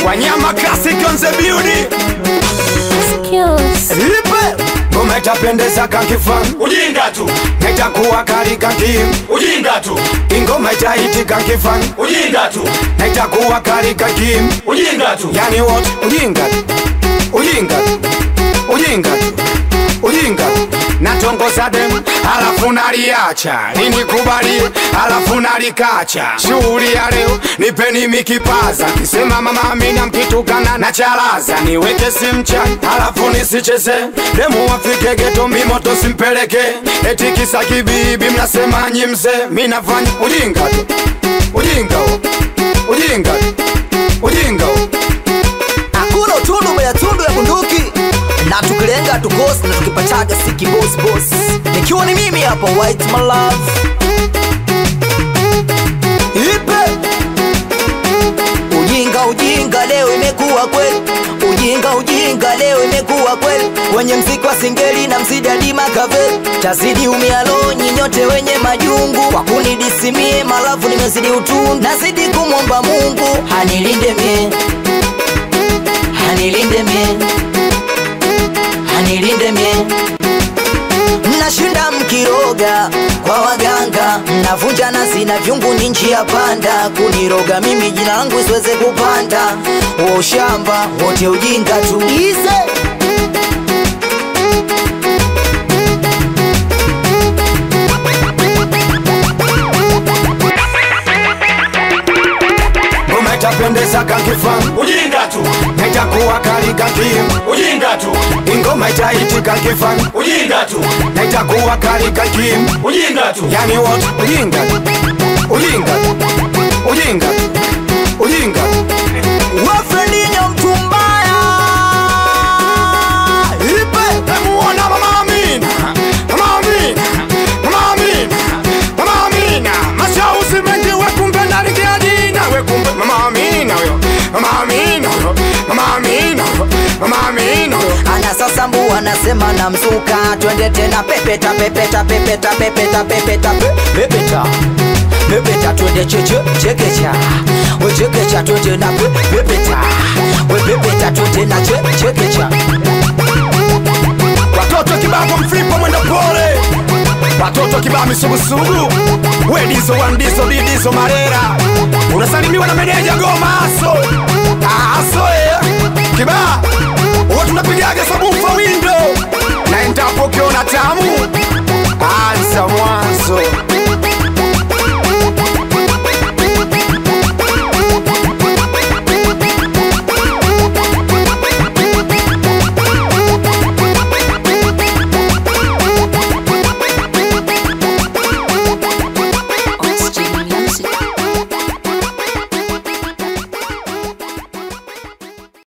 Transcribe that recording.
wanyama classic on the beauty Skills. ipe ngoma itapendeza kankifan ujinga tu naitakuwa kali kankim ujinga tu ingoma itaiti kankifan ujinga tu naitakuwa kali kankim ujinga tu yani wote ujinga tu ujinga tu ujinga tu ujinga tu natongoza dem alafu naliacha linikubalie alafu nalikacha shughuli ya leo nipeni mikipaza kisema mama amina mkitukana na chalaza niweke simchani alafu nisicheze demu wafike geto mimoto simpeleke eti kisa kibibi mnasema nyi mzee mi nafanya ujinga tu ujinga huo. ujinga tu ujinga huo. hakuna utundu mbele ya tundu ya bunduki na tukilenga tukosi na tukipataga siki boss boss nikiwa ni mimi hapa white my love ipe ujinga ujinga leo imekuwa kweli ujinga ujinga leo imekuwa kweli wenye mziki wa singeli na mzidadi makave tazidi umialo nyinyote wenye majungu kwa kunidisimie malavu nimezidi utundu nazidi kumwomba mungu hanilinde mie hanilinde mie hanilinde mie mnashinda mkiroga kwa waganga mnavunja nasi na vyungu ni njia panda kuniroga mimi jina langu siweze kupanda wa ushamba wote ujinga tu Ize. ngoma itapendeza kankifan ujinga tu naitakuwa kali kankim ujinga tu ingoma itaiti kankifan ujinga tu naitakuwa kali kankim ujinga tu yani wote ujinga tu ujinga tu ujinga tu ujinga tu wafredinyo mtu mbaya ipe namuona mama amina mama amina mama amina mama amina mashauzi mengi wekumbe nalikia jina wekumbe mama amina huyo mama amina huyo mama amina huyo mama amina huyo ana sasa mbu anasema na mzuka twende tena pepeta pepeta pepeta pepeta pepeta pe- pepeta pepeta twende cheche chekecha we chekecha twende na pe- pepeta we pepeta twende na che- chekecha watoto kibao mflipo mwenda pole watoto kibao misugusugu wedizo wandizo didizo marera unasalimiwa na meneja goma aso aso eh. kibaa huwa tunapigaga sabufa windo na endapo ukiona tamu ansa mwana